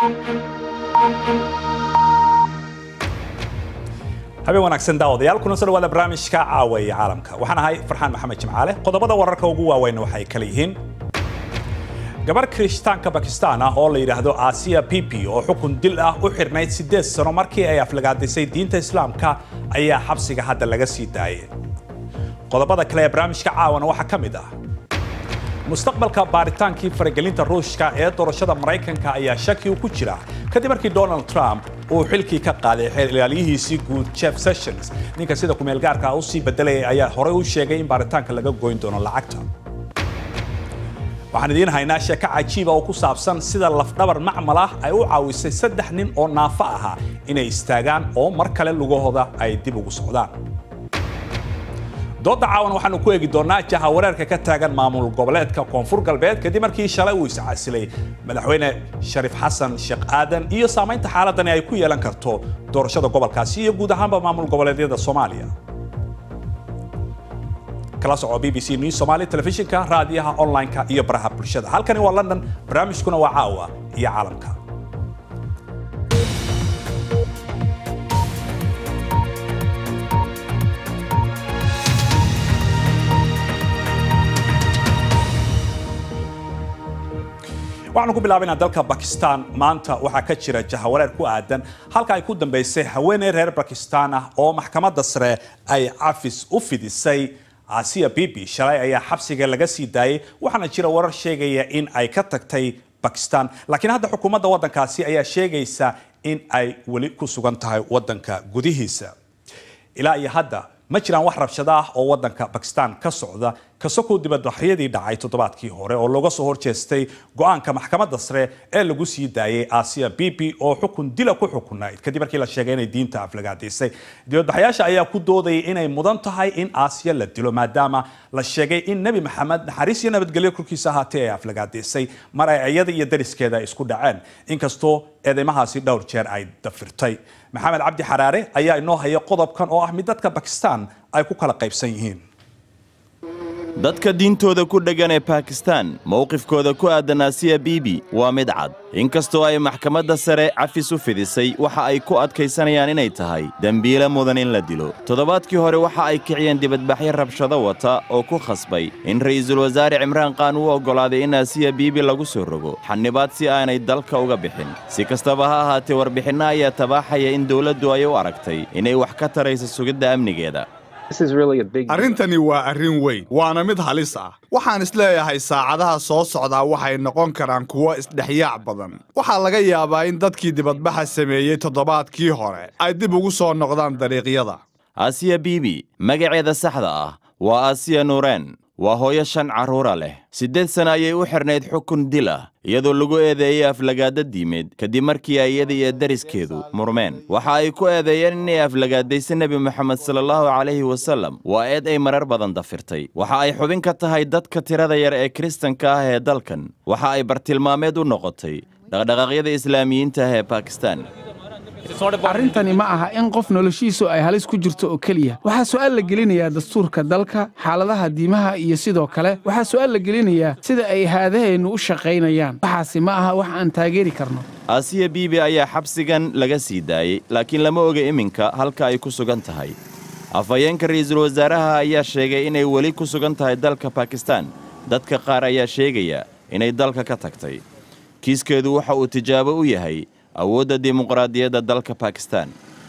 habeen wanaagsan daawadayaal kuna soo dhawaada barnaamijka caawa iyo caalamka waxaan ahay farxaan maxamed jimcaale qodobada wararka ugu waaweyn waxay kala yihiin gabar kirishtaanka bakistaan ah oo la yidhaahdo aasiya pipi oo xukun dil ah u xirnayd siddeed sano markii ay aflagaadisay diinta islaamka ayaa xabsiga hadda laga sii daayay qodobada kale ee barnaamijka caawana waxaa ka mid ah mustaqbalka baaritaankii faragelinta ruushka ee doorashada maraykanka ayaa shaki ku jira kadib markii donald trump uu xilkii ka qaaday xeelilaalyihiisii guud jeff sessions ninka sida kumeelgaarka u sii bedelayay ayaa horey u sheegay in baaritaanka laga goyn doono lacagta waxaan idiin haynaa sheeko cajiiba oo ku saabsan sida lafdhabar macmal ah ay u caawisay saddex nin oo naafo ahaa inay istaagaan oo mar kale lugahooda ay dib ugu socdaan dooda caawan waxaanu ku eegi doonaa jaha wareerka ka taagan maamul goboleedka koonfur galbeed kadib markii shalay uu iscasilay madaxweyne shariif xasan sheekh aadan iyo saamaynta xaaladani ay ku yeelan karto doorashada gobolkaasi iyo guud ahaanba maamul goboleedyada soomaaliya kala soco b b c news somali telefishinka raadiyaha online-ka iyo baraha bulshada halkani waa london barnaamijkuna waa caawa iyo caalamka waxaanu ku bilaabaynaa dalka bakistan maanta waxaa ka jira jahawareer ku aadan halka ay ku dambaysay haweeney reer bakistan ah oo maxkamadda sare ay cafis u fidisay asiya bibi shalay ayaa xabsiga laga sii daayay waxaana jira warar sheegaya in ay ka tagtay bakistan laakiin hadda xukuumadda waddankaasi ayaa sheegaysa in ay weli ku sugan tahay waddanka gudihiisa ilaa iyo hadda ma jiraan wax rabshado ah oo waddanka bakistan ka socda kasokoo dibadbaxyadii dhacay toddobaadkii hore oo looga soo horjeestay go-aanka maxkamadda sare ee lagu sii daayay asiya bibi oo xukun dila ku xukunayd kadib markii la sheegay inay diinta aflagaadaysay dibadbaxyaasha ayaa ku doodayay inay mudan tahay in aasiya la dilo maadaama la sheegay in nebi maxamed naxariis iyo nabadgelyo korkiisa ahaatee ay aflagaadaysay mar ay iyada iyo dariskeeda isku dhaceen inkastoo eedeymahaasi dhowr jeer ay dafirtay maxamed cabdi xaraare ayaa inoo haya qodobkan oo ah mid dadka bakistan ay ku kala qaybsan yihiin dadka diintooda ku dheggan ee bakistan mowqifkooda ku aadan asiya bibi waa mid cad inkastoo ay maxkamadda sare cafis u fidisay waxa ay ku adkaysanayaan inay tahay dembiile mudan in la dilo toddobaadkii hore waxa ay kiciyeen dibadbaxyo rabshado wata oo ku khasbay in ra'iisul wasaare cimraan qaan uu oggolaaday in asiya biibi lagu soo rogo xanibaad si aanay dalka uga bixin si kastaba ha ahaatee warbixinno ayaa tabaaxaya in dowladdu ay u aragtay inay wax ka tarayso sugidda amnigeeda arrintani waa arrin weyn waana mid halis ah waxaan isleeyahay saacadaha soo socdaa waxay noqon karaan kuwo isdhexyaac badan waxaa laga yaabaa in dadkii dibadbaxa sameeyey toddobaadkii hore ay dib ugu soo noqdaan dariiqyada asiya biibi magaceeda saxda ah waa asiya nuureen waa hooyo shan carruura leh siddeed sana ayay u xidhnayd xukun dil ah iyadoo lagu eedeeyey aflagaada diimeed kadib markii ay iyada iyo dariskeedu murmeen waxa ay ku eedeeyeen inay aflagaadaysa nebi moxamed salaallahu calayhi wasallam waa eed ay marar badan dafirtay waxa ay xubin ka tahay dadka tirada yar ee kiristanka ah ee dalkan waxa ay bartilmaameed u noqotay dhaqdhaqaaqyada islaamiyiinta ah ee bakistan arrintani ma aha in qof noloshiisu ay halis ku jirto oo keliya waxaa su'aal la gelinayaa dastuurka dalka xaaladaha diimaha iyo sidoo kale waxaa su'aal la gelinayaa sida ay haadaheennu u shaqaynayaan waxaasi ma aha wax aan taageeri karno asiya biibi ayaa xabsigan laga sii daayey laakiin lama oga iminka halka ay ku sugan tahay afhayeenka ra'iisul wasaaraha ayaa sheegay inay weli ku sugan tahay dalka bakistan dadka qaar ayaa sheegaya inay dalka ka tagtay kiiskeedu waxa uu tijaabo u yahay awoodda dimuqraadiyadda dalka bakistan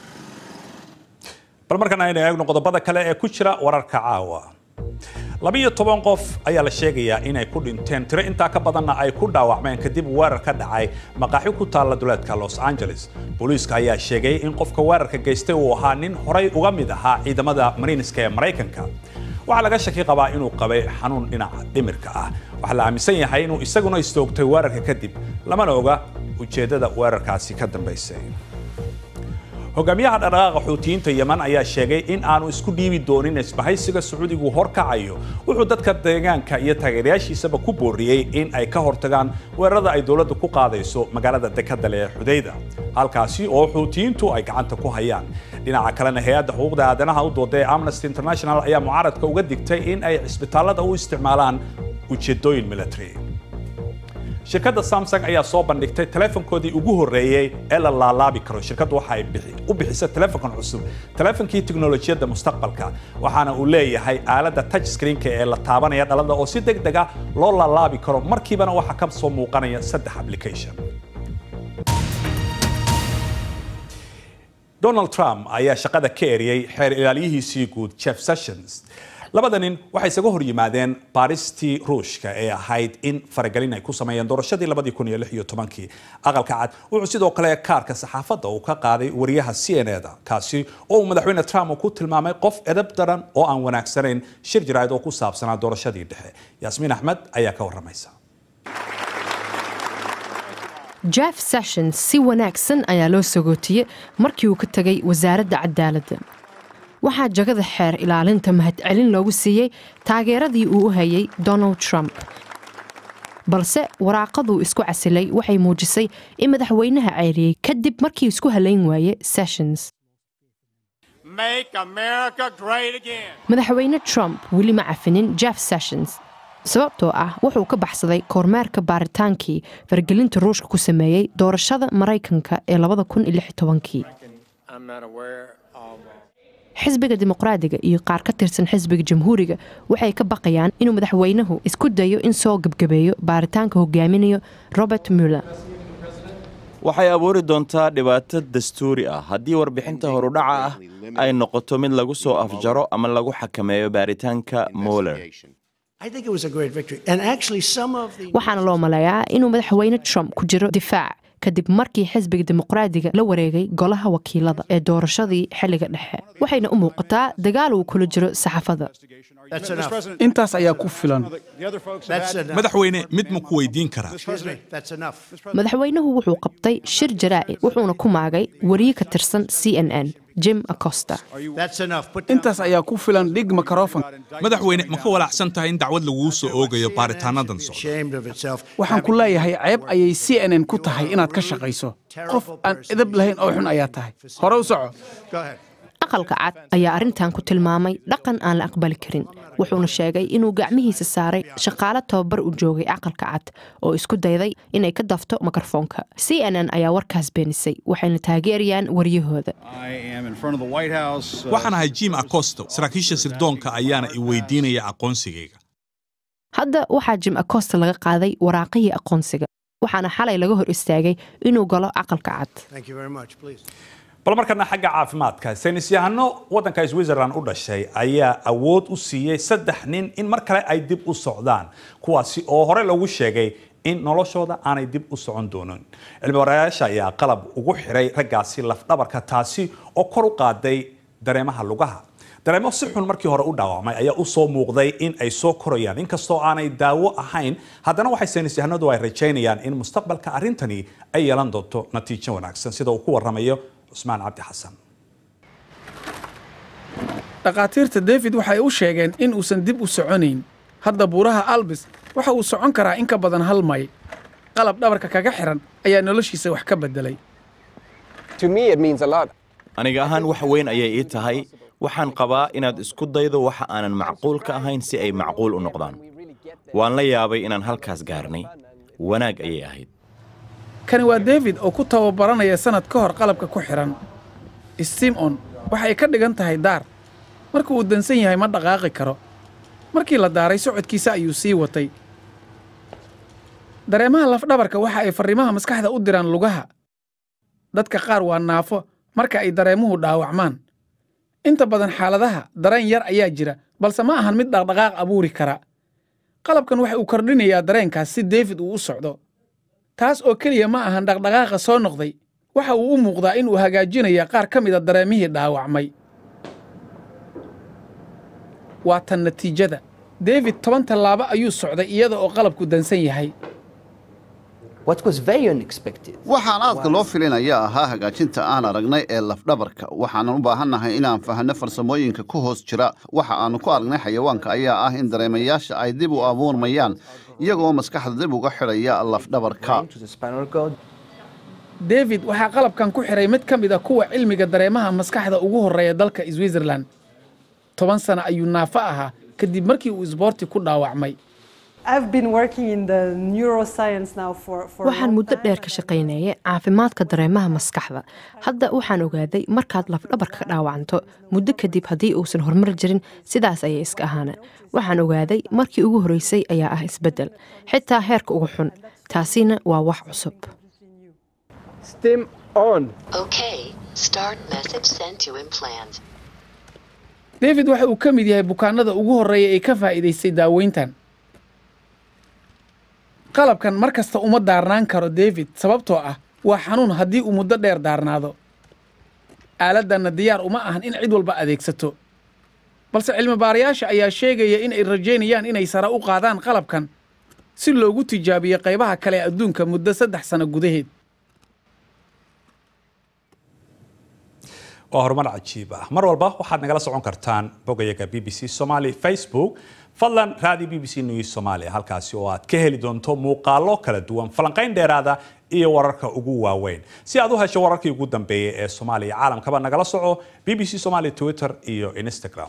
bal markan aynu eegno qodobada kale ee ku jira wararka caawa labiyo toban qof ayaa la sheegayaa inay ku dhinteen tiro intaa ka badanna ay ku dhaawacmeen kadib weerar ka dhacay maqaaxi ku taalla duleedka los angeles booliiska ayaa sheegay in qofka weerarka geystay uu ahaa nin horay uga mid ahaa ciidamada mariiniska ee maraykanka waxaa laga shaki qabaa inuu qabay xanuun dhinaca dhimirka ah waxaa la aaminsan yahay inuu isaguna istoogtay weerarka kadib lamana oga ujeeddada weerarkaasi ka dambaysay hogaamiyaha dhaqdhaqaaqa xuutiyiinta yeman ayaa sheegay in aanu isku dhiibi doonin isbahaysiga sacuudigu horkacayo wuxuu dadka deegaanka iyo taageerayaashiisaba ku booriyey in ay ka hortagaan weerarada ay dowladda ku qaadayso magaalada dekadale ee xudayda halkaasi oo xuutiyiintu ay gacanta ku hayaan dhinaca kalena hay-adda xuquuqda aadanaha u dooda ee amnesty international ayaa mucaaradka uga digtay in ay cisbitaallada u isticmaalaan ujeedooyin military shirkadda samsung ayaa soo bandhigtay teleefonkoodii ugu horreeyey ee la laalaabi karo shirkaddu waxa ay u bixisay teleefonkan cusub teleefonkii tiknolojiyadda mustaqbalka waxaana uu leeyahay aaladda touch screenka ee la taabanaya dhalada oo si deg dega loo laalaabi karo markiibana waxaa ka soo muuqanaya saddex application donald trump ayaa shaqada ka eriyey xeer ilaaliyihiisii guud jeff sessions labada nin waxay isaga hor yimaadeen baaristii ruushka ee ahayd in faragelin ay ku sameeyeen doorashadii kii aqalka cad wuxuu sidoo kale kaarka saxaafadda uu ka qaaday wariyaha c n da kaasi oo uu madaxweyne trump uu ku tilmaamay qof edab daran oo aan wanaagsanayn shir jiraa'id oo ku saabsanaa doorashadii dhexe yaasmiin axmed ayaa ka waramaysa jeff sessions si wanaagsan ayaa loo sagootiyey markii uu ka tegay wasaaradda cadaaladda waxaa jagada xeer ilaalinta mahadcelin loogu siiyey taageeradii uu u hayay donald trump balse waraaqaduu isku casilay waxay muujisay in madaxweynaha ceyriyey kadib markii isku halayn waaye sessions madaxweyne trump weli ma cafinin jeff sessions sababtoo ah wuxuu ka baxsaday kormeerka baaritaankii faragelinta ruushka ku sameeyey doorashada maraykanka ee xisbiga dimuqraadiga iyo qaar ka tirsan xisbiga jamhuuriga waxay ka baqayaan inuu madaxweynuhu isku dayo in soo gebgabeeyo baaritaanka hogaaminayo robert muller waxay abuuri doontaa dhibaato dastuuri ah haddii warbixinta horudhaca ah ay noqoto mid lagu soo afjaro ama lagu xakameeyo baaritaanka moller waxaana loo maleeyaa inuu madaxweyne trump ku jiro difaac kadib markii xisbiga dimuqraadiga la wareegay golaha wakiilada ee doorashadii xilliga dhexe waxayna u muuqataa dagaal uu kula jiro saxaafadda intaas ayaa ku filan madaxweyne mid ma ku weydiin karaa madaxweynuhu wuxuu qabtay shir jaraa'i wuxuuna ku maagay wariye ka tirsan c n n jim acosta intaas ayaa ku filan dhig makarofon madaxweyne ma ka walaacsan tahay in dacwad laguu soo oogayo baaritaanadan socda waxaan ku leeyahay ceeb ayay c n n ku tahay inaad ka shaqayso qof aan edab lahayn oo xun ayaa tahay hore u soco aqalka cad ayaa arrintan ku tilmaamay dhaqan aan la aqbali karin wuxuuna sheegay inuu gacmihiisa saaray shaqaale tababar u joogay aqalka cad oo isku dayday inay ka dafto mikrofoonka c n n ayaa warkaas beenisay waxayna taageerayaan waryahooda waxaan ahay jim acosto saraakiisha sirdoonka ayaana i weydiinaya aqoonsigayga hadda waxaa jim acosta laga qaaday waraaqihii aqoonsiga waxaana xalay laga hor istaagay inuu galo aqalka cad bal markana xagga caafimaadka saynisyahano waddanka switzerland u dhashay ayaa awood u siiyey saddex nin in mar kale ay dib u socdaan kuwaasi oo hore lagu sheegay in noloshooda aanay dib u socon doonin cilmibarayaasha ayaa qalab ugu xiray raggaasi lafdhabarka taasi oo kor u qaaday dareemaha lugaha dareemo si xun markii hore u dhaawacmay ayaa u soo muuqday in ay soo korayaan inkastoo aanay daawo ahayn haddana waxay saynisyahanadu ay rajaynayaan in mustaqbalka arrintani ay yeelan doonto natiijo wanaagsan sida uu ku waramayo cusmaan cabdi xasan dhakhaatiirta david waxay u sheegeen in uusan dib u soconayn hadda buuraha albis waxa uu socon karaa in ka badan hal mayl qalab dhabarka kaga xiran ayaa noloshiisa wax ka beddelay aniga ahaan wax weyn ayay ii tahay waxaan qabaa inaad isku daydo waxa aanan macquul ka ahayn si ay macquul u noqdaan waan la yaabay inaan halkaas gaarnay wanaag ayay ahayd kani waa david oo ku tababaranaya sannad ka hor qalabka ku xidhan simon waxay ka dhigan tahay daar marka uu dansan yahay ma dhaqaaqi karo markii la daaray socodkiisa ayuu sii watay dareemaha lafdhabarka waxa ay farriimaha maskaxda u diraan lugaha dadka qaar waa naafo marka ay dareemuhu dhaawacmaan inta badan xaaladaha dareen yar ayaa jira balse ma ahan mid dhaqdhaqaaq abuuri kara qalabkan waxa uu kordhinayaa dareenkaas si david uu u socdo taas oo keliya ma ahan dhaqdhaqaaqa soo noqday waxa uu u muuqdaa in uu hagaajinaya qaar ka mida dareemihii dhaawacmay waa tan natiijada david toban tallaabo ayuu socday iyada oo qalabku dansan yahay waxaan aadka loo filinaya ahaa hagaajinta aan aragnay ee lafdhabarka waxaanan u baahannahay inaan fahanno farsamooyinka ku hoos jira waxa aannu ku aragnay xayawaanka ayaa ah in dareemayaasha ay dib u abuurmayaan iyagoo maskaxda dib uga xidhaya lafdhabarka david waxaa qalabkan ku xidhay mid ka mid a kuwa cilmiga dareemaha maskaxda ugu horreeya dalka switzerland toban sano ayuu naafo ahaa kadib markii uu isboorti ku dhaawacmay waxaan muddo dheer ka shaqaynayay caafimaadka dareemaha maskaxda hadda waxaan ogaaday markaad lafdhabarka ka dhaawacanto muddo kadib haddii uusan horumar jirin sidaas ayay iska ahaana waxaan ogaaday markii ugu horreysay ayaa ah isbeddel xitaa heerka ugu xun taasina waa wax cusub david waxa uu ka mid yahay bukaanada ugu horreeya ee ka faa'iidaystay daaweyntan qalabkan mar kasta uma daarnaan karo david sababtoo ah waa xanuun haddii uu muddo dheer daarnaado aaladdanna diyaar uma ahan in cid walba adeegsato balse cilmibaarayaasha ayaa sheegaya in ay rajaynayaan inay sare u qaadaan qalabkan si loogu tijaabiyo qaybaha kale ee adduunka muddo saddex sano gudaheed waa horumar cajiib ah mar walba waxaad nagala socon kartaan bogayaga b b c somaly facebook fadlan raadi b b c news somalia halkaasi oo aad ka heli doonto muuqaalo kala duwan falanqayn dheeraada iyo wararka ugu waaweyn si aad u hesho wararkii ugu dambeeyey ee soomaaliya caalamkaba nagala soco b b c somaly twitter iyo instagram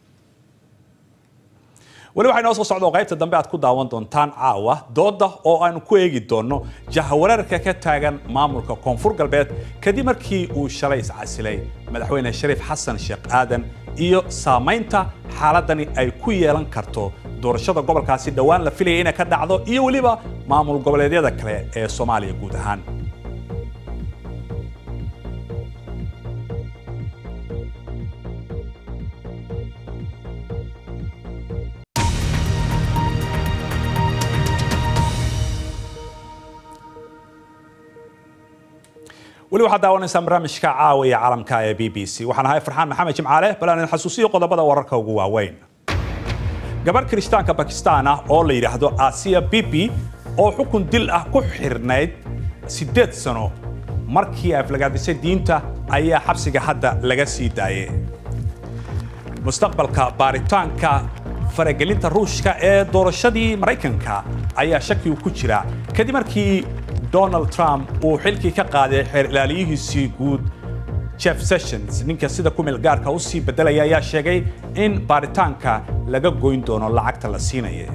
weli waxay noo soo socdo qaybta dambe aad ku daawan doontaan caawa dooda oo aanu ku eegi doonno jahawareerka ka taagan maamulka koonfur galbeed kadib markii uu shalay iscasilay madaxweyne shariif xasan sheekh aadan iyo saamaynta xaaladani ay ku yeelan karto doorashada gobolkaasi dhowaan la filaya inay ka dhacdo iyo weliba maamul goboleedyada kale ee soomaaliya guud ahaan weli waxaad daawanaysaan barnaamijka caawiya caalamka ee b b c waxaan ahay farxaan maxamed jimcaale bal aan idin xasuusiyo qodobada wararka ugu waaweyn gabadh kirishtaanka bakistaan ah oo la yidhaahdo asiya bibi oo xukun dil ah ku xirnayd siddeed sano markii ay aflagaadisay diinta ayaa xabsiga hadda laga sii daayay mustaqbalka baaritaanka faragelinta ruushka ee doorashadii maraykanka ayaa shakigu ku jira kadib markii donald trump uu xilkii ka qaaday xeer ilaaliyihiisii guud jeff sessions ninka sida ku meel gaarka u sii beddelaya ayaa sheegay in baaritaanka laga goyn doono lacagta la siinaya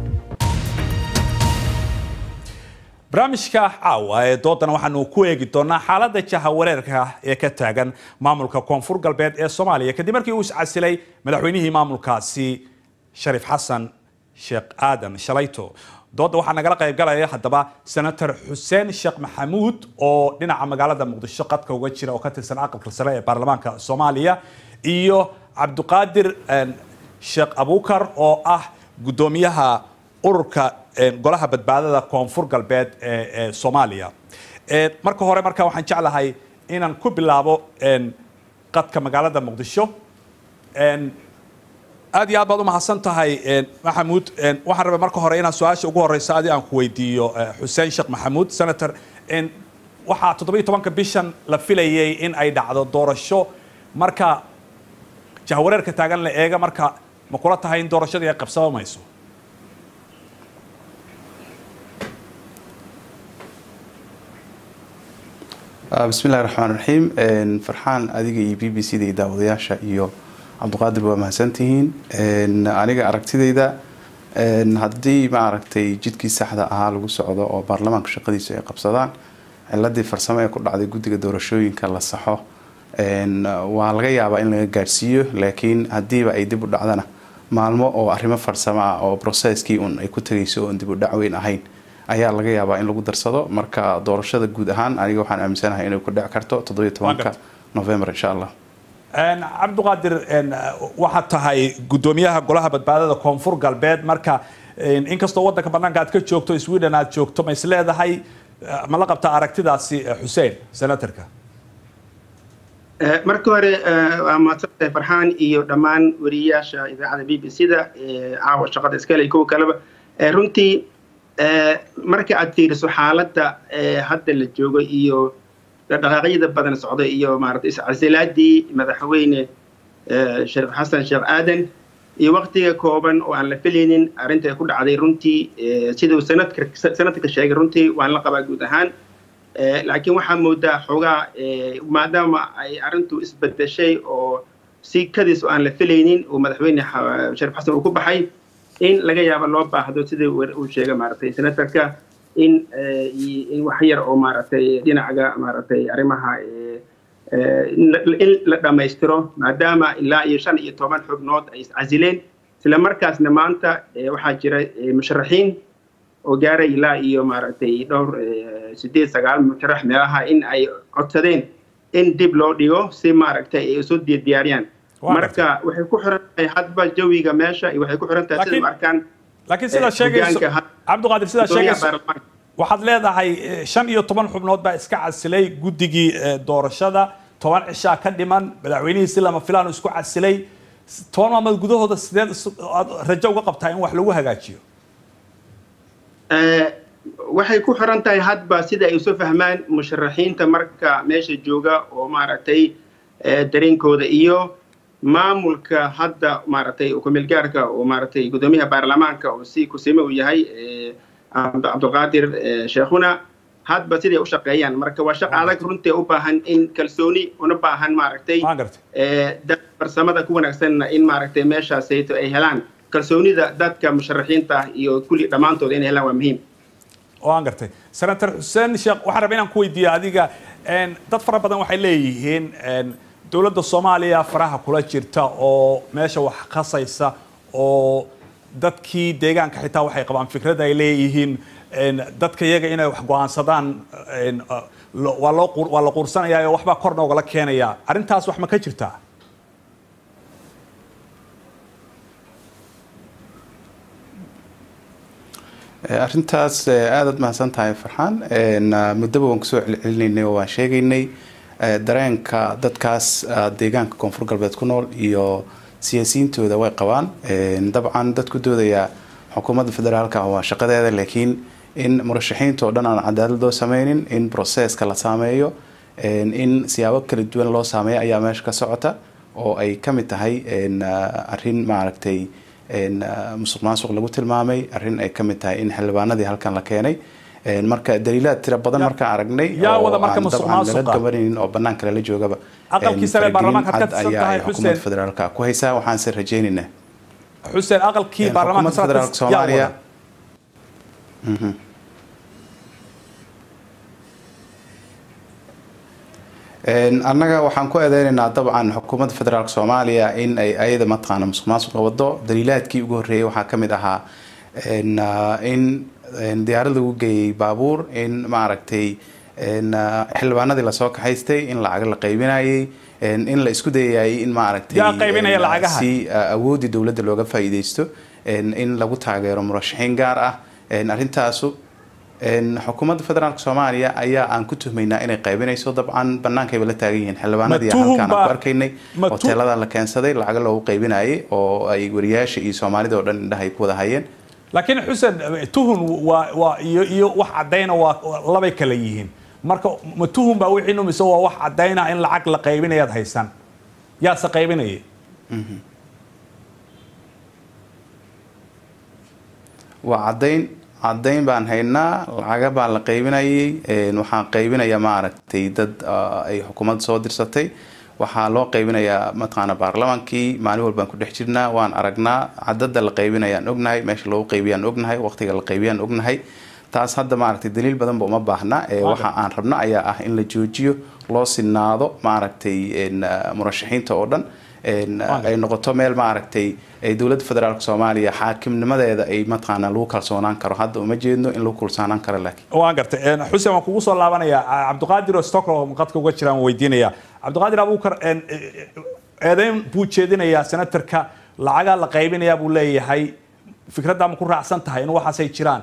barnaamijka caawa ee doodana waxaanu ku eegi doonaa xaaladda jahawareerka ee ka taagan maamulka koonfur galbeed ee soomaaliya kadib markii uu iscasilay madaxweynihii maamulkaasi shariif xasan sheekh aadan shalayto dooda waxaa nagala qaybgalaya haddaba senator xuseen sheekh maxamuud oo dhinaca magaalada muqdisho qadka uga jira oo ka tirsan aqalka sare ee baarlamaanka soomaaliya iyo cabdiqaadir sheekh abukar oo ah guddoomiyaha ururka golaha badbaadada koonfur galbeed ee soomaaliya marka hore marka waxaan jeclahay inaan ku bilaabo qadka magaalada muqdisho aad iyo aad baad u mahadsan tahay maxamuud waxaan rabay marka hore inaan su-aasha ugu horeysa adi aan ku weydiiyo xuseen sheekh maxamuud senator waxaa toddobiyo tobanka bishan la filayay in ay dhacdo doorasho marka jahwareerka taagan la eega marka ma kula tahay in doorashadii ay qabsaba mayso bismi illahi raxmaan raxiim farxaan adiga iyo b b c da iyo daawadayaasha iyo cabdiqaadir waa mahadsantihiin aniga aragtidayda haddii maaragtay jidkii saxda ahaa lagu socdo oo baarlamaanka shaqadiisu ay qabsadaan ciladii farsamo ee ku dhacday guddiga doorashooyinka la saxo waa laga yaabaa in laga gaadhsiiyo laakiin haddiiba ay dib u dhacdana maalmo oo arrimo farsamo ah oo brocesskii un ay ku tegayso oon dib u dhacweyn ahayn ayaa laga yaabaa in lagu darsado marka doorashada guud ahaan aniga waxaan aaminsanahay inay ku dhici karto toddobiyo tobanka november insha allah cabdiqaadir waxaad tahay guddoomiyaha golaha badbaadada koonfur galbeed marka inkastoo waddanka banaanka aad ka joogto sweden aad joogto ma is leedahay ma la qabtaa aragtidaasi xuseen senatorka marka hore waa mahadsantahay farxaan iyo dhammaan wariyayaasha idaacada b b c da caawa shaqada iskale iyo kuwa kaleba runtii marka aad fiiriso xaaladda hadda la joogo iyo dhaqaaqyada badan socda iyo maarata iscasilaadii madaxweyne shariif xasan sheekh aadan iyo waktiga kooban oo aan la filaynin arrinta ay ku dhacday runtii siduu sanadka sanadka sheegay runtii waan la qabaa guud ahaan laakiin waxaa moodaa xoogaa maadaama ay arrintu isbedeshay oo si kadiis oo aan la filaynin oo madaxweyne shariif xasan uu ku baxay in laga yaabo loo baahdo sidii uu sheegay maaragtay senatorka in in wax yar oo maaragtay dhinacaga maaragtay arrimaha in la dhammaystiro maadaama ilaa iyo shan iyo toban xubnood ay iscasileen isla markaasna maanta waxaa jira musharaxiin oo gaaray ilaa iyo maaragtay dhowr sideed sagaal musharax meelaha in ay codsadeen in dib loo dhigo si maaragtay ay isu diyaariyaan marka waxay ku xiran tahay hadba jawiga meesha iyo waxay ku xiran tahay sida arkaan laakiin sidaa sheegayso cabdiqaadir sidaa sheegayso waxaad leedahay shan iyo toban xubnood baa iska casilay guddigii doorashada toban cishaa ka dhiman madaxweynihii si lama filaan isku casilay toban maalmood gudahooda sideed rajo uga qabtaa in wax lagu hagaajiyo waxay ku xiran tahay hadba sida ay isu fahmaan musharaxiinta marka meesha jooga oo maaragtay dareenkooda iyo maamulka hadda maaragtay kumeelgaarka oo maaragtay guddoomiyaha baarlamaanka oo si kusime uu yahay cabdulqaadir sheekhuna hadba siday u shaqeeyaan marka waa shaq adag runtii u baahan in kalsooni una baahan maaragtay dad farsamada ku wanaagsanna in maaragtay meeshaasayto ay helaan kalsoonida dadka musharaxiinta iyo kulli dhammaantooda inay helaan waa muhiim waan gartay senator xuseen sheekh waxaan rabaa inaan ku weydiiya adiga dad fara badan waxay leeyihiin dowladda soomaaliya faraha kula jirta oo meesha wax qasaysa oo dadkii deegaanka xitaa waxay qabaan fikrad ay leeyihiin dadka iyaga inay wax go-aansadaan waa loo waa la quursanayaa oo waxbaa kor noogala keenaya arrintaas wax ma ka jirtaa arrintaas aadaad mahadsan tahay farxaan muddaba waan kusoo celcelinaynay oo waan sheegaynay dareenka dadkaas deegaanka koonfur galbeed ku nool iyo siyaasiyiintooda way qabaan dabcan dadku doodaya xukuumadda federaalka waa shaqadeeda laakiin in murashaxiinta oo dhan aan cadaalad loo sameynin in broseska la saameeyo in siyaabo kala duwan loo saameeyo ayaa meesha ka socota oo ay ka mid tahay arrin maaragtay musuq maasuq lagu tilmaamay arrin ay ka mid tahay in xildhibaanadii halkan la keenay marka daliilaad tira badan markaan aragnay gabanaynin oo banaanka lala joogaba ayaa xukuumadda federaalka ku haysaa waxaanse rajaynaynaa xuseen aqalkii baarlamaanka federaalka soomaaliya annaga waxaan ku eedeynaynaa dabcan xukuumadda federaalk soomaaliya in ay ayada mataqaana musuq maasuqa wado daliilaadkii ugu horreeyay waxaa ka mid ahaa in diyaarad lagu geeyey baabuur in maaragtay xildhibaanadii lasoo kaxaystay in lacag la qaybinayay in la isku dayayay in maaragtay si awoodii dowladda looga faa'iideysto in lagu taageero murashaxiin gaar ah arrintaasu xukuumadda federaalk soomaaliya ayaa aan ku tuhmaynaa inay qaybinayso dabcan bannaankayba la taagan yihiin xildhibaanadii halkaan aan ku arkaynay hoteelada la keensaday lacaga loogu qaybinayay oo ay wariyaasha iyo soomaalida oo dhan indhaha ay ku wada hayeen laakiin xuseen tuhun waa waa iyo iyo wax caddayna waa labay kala yihiin marka ma tuhun baa wixii numise waa wax caddayna in lacag la qaybinayaad haysan yaase qaybinaya waa caddayn caddayn baan haynaa lacaga baa la qaybinayay waxaan qaybinaya maaragtay dad ay xukuumadda soo dirsatay waxaa loo qaybinayaa mataqaana baarlamaankii maalin walbaan ku dhex jirnaa waan aragnaa cadada la qaybinayaan ognahay meesha loogu qaybiyaan ognahay waqtiga la qaybiyaan ognahay taas hadda maaragtay daliil badanba uma baahna waxa aan rabno ayaa ah in la joojiyo loo sinaado maaragtay murashaxiinta oo dhan ay noqoto meel maaragtay dowladda federaalk soomaaliya xaakimnimadeeda ay mataqaana lagu kalsoonaan karo hadda uma jeedno in lagu kalsoonaan karo laakiin waan gartay xuseen waan kugu soo laabanayaa cabdiqaadir oo stockholm qadka uga jiraan weydiinaya cabdiqaadir abuukar eedeyn buu jeedinayaa senatarka lacagaa la qaybinayaa buu leeyahay fikraddaa ma ku raacsan tahay in waxaasay jiraan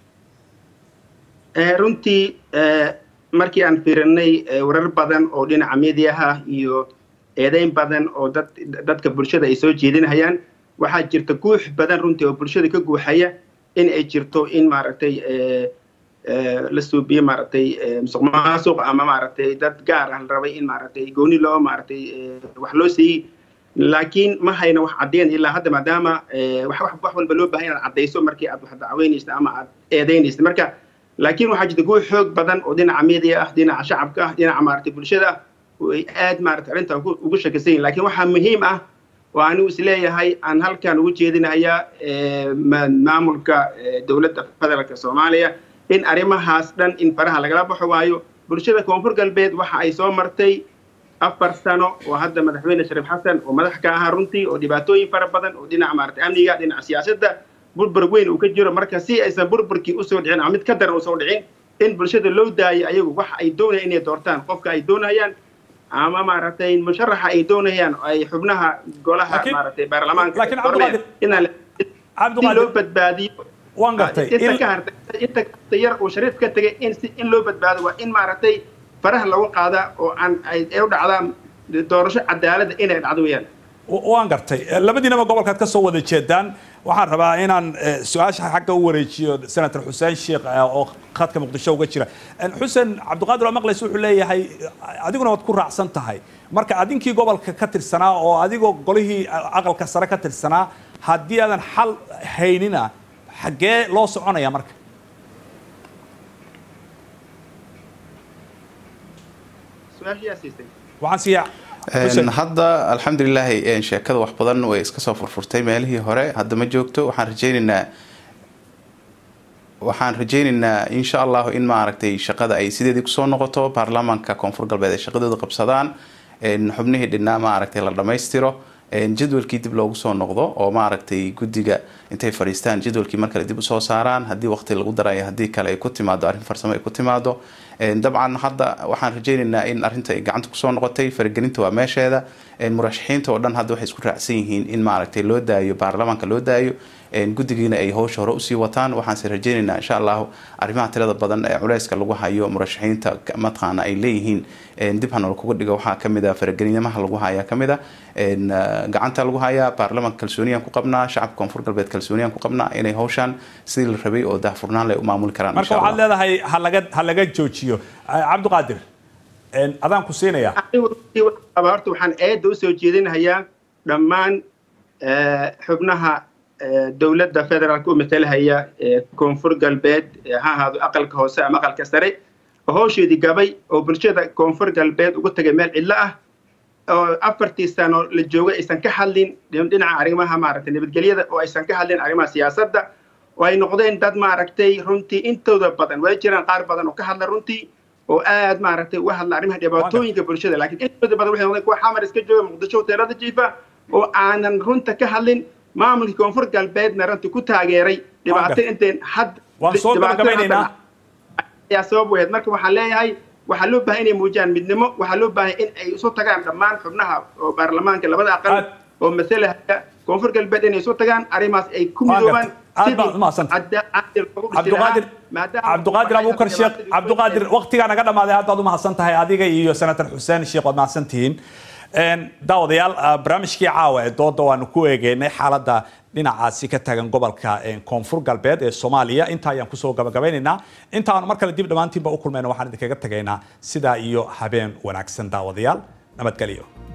runtii markii aan fiirinay warar badan oo dhinaca mediaha iyo eedeyn badan oo dad dadka bulshada ay soo jeedinayaan waxaa jirta guux badan runtii oo bulshada ka guuxaya in ay jirto in maaragtay la suubiyo maaragtay musuq maasuq ama maaragtay dad gaar ah la rabay in maaragtay gooni loo maaragtay wax loo siiyey laakiin ma hayna wax caddeyn ilaa hadda maadaama wax wax walba loo baahan inaad caddayso markii aad wax dacweynaysa ama aad eedeynaysa marka laakiin waxaa jirta guux xoog badan oo dhinaca media ah dhinaca shacabka ah dhinaca maaragtay bulshada ah ay aad maaragtay arrinta ugu shakisan yihin lakiin waxaa muhiim ah oo anigu isleeyahay aan halkan ugu jeedinayaa maamulka dowladda federaalka soomaaliya in arrimahaas dhan in faraha lagala baxo waayo bulshada koonfur galbeed waxa ay soo martay afar sano oo hadda madaxweyne shariif xasan oo madax ka ahaa runtii oo dhibaatooyin fara badan oo dhinaca maaragtay amniga dhinaca siyaasadda burbur weyn uu ka jiro marka si aysan burburkii usoo dhicin ama mid ka daran usoo dhicin in bulshada loo daayo ayagu waxa ay doonayaan inay doortaan qofka ay doonayaan ama maaragtay musharaxa ay doonayaan ay xubnaha golaha maaragtay baarlamaanka inaan si loo badbaadiyo waan gartay inta ka hartay inta ka yar uu shariif ka tegay in si in loo badbaado waa in maaragtay faraha lagu qaadaa oo aan ay u dhacdaan doorasho cadaaladda inay dhacdo weeyaan waan gartay labadiinaba gobolkaad ka soo wada jeedaan waxaan rabaa inaan su-aasha xagga u wareejiyo senator xuseen sheekh oo khadka muqdisho uga jira xuseen cabdiqaadir oo maqlays wuxuu leeyahay adiguna waad ku raacsan tahay marka adinkii gobolka ka tirsanaa oo adigoo golihii aqalka sare ka tirsanaa haddii aadan xal haynina xaggee loo soconaya marka waxaan siiyaa hadda alxamdulilaahi sheekada wax badan way iska soo furfurtay meelihii hore hadda ma joogto waxaan rajaynaynaa waxaan rajaynaynaa insha allahu in maaragtay shaqada ay sideedii kusoo noqoto baarlamaanka koonfur galbeed ay shaqadooda qabsadaan xubnihii dhinaa maaragtay la dhammaystiro jadwalkii dib loogu soo noqdo oo maaragtay guddiga intay fadhiistaan jadwalkii mar kale dib usoo saaraan haddii waqti lagu darayo haddii kale ay ku timaado arrin farsamo ay ku timaado dabcan hadda waxaan rajaynaynaa in arrinta ay gacanta kusoo noqotay faragelinta waa meesheeda murashaxiinta oo dhan hadda waxay isku raacsan yihiin in maaragtay loo daayo baarlamaanka loo daayo guddigiina ay howsha hore usii wataan waxaanse rajaynaynaa insha allahu arrimaha tirada badan ee culeyska lagu hayo murashaxiinta mataqaana ay leeyihiin dib hanol kuga dhigo waxaa kamid a faragelinimaha lagu hayaa kamid a gacanta lagu hayaa baarlamaanka kalsooniyaan ku qabnaa shacabka koonfur galbeed kalsooniyaan ku qabnaa inay howshaan sidii la rabay oo daahfurnaan leh u maamuli karaan marka waxaad leedahay halaga ha laga joojiyo cabdiqaadir adaan ku siinaya horta waxaan eedda usoo jeedinayaa dhammaan xubnaha dowladda federaalka u matalahaya koonfur galbeed ha ahaado aqalka hoose ama aqalka sare oo howsheedii gabay oo bulshada koonfur galbeed ugu tagay meel cidlo ah oo afartii sano la joogay aysan ka hadlin dhinaca arrimaha maaragtay nabadgelyada oo aysan ka hadlin arrimaha siyaasadda oo ay noqdeen dad maaragtay runtii intooda badan way jiraan qaar badan oo ka hadla runtii oo aad maaragtay uga hadla arrimaha dhibaatooyinka bulshada laakiin intooda badan waxay noqdeen kuwa xamar iska jooga muqdisho hoteelada jiifa oo aanan runta ka hadlin maamulkii koonfur galbeedna runtii ku taageeray dhibaato intayn had waan soo gabagabaynaynaa ayaa sabab wehed marka waxaan leeyahay waxaa loo baahay inay muujiyaan midnimo waxaa loo baahay in ay isu tagaan dhammaan xubnaha oo baarlamaanka labada aqal oo masalahaya koonfur galbeed inay isu tagaan arrimahaas ay ku midoobaan aad baad umahadsantahay cabdiqaadir cabdiqaadir abuukar sheekh cabdiqaadir waqtigaa naga dhamaaday aad baad umahadsan tahay adiga iyo senator xuseen sheekh waad mahadsan tihiin daawadayaal barnaamijkii caawa ee dooda waanu ku eegeynay xaaladda dhinacaasi ka taagan gobolka koonfur galbeed ee soomaaliya intaa ayaan kusoo gabagabaynaynaa intaanu mar kale dib dhammaantiinba u kulmayna waxaan idinkaga tagaynaa sidaa iyo habeen wanaagsan daawadayaal nabadgelyo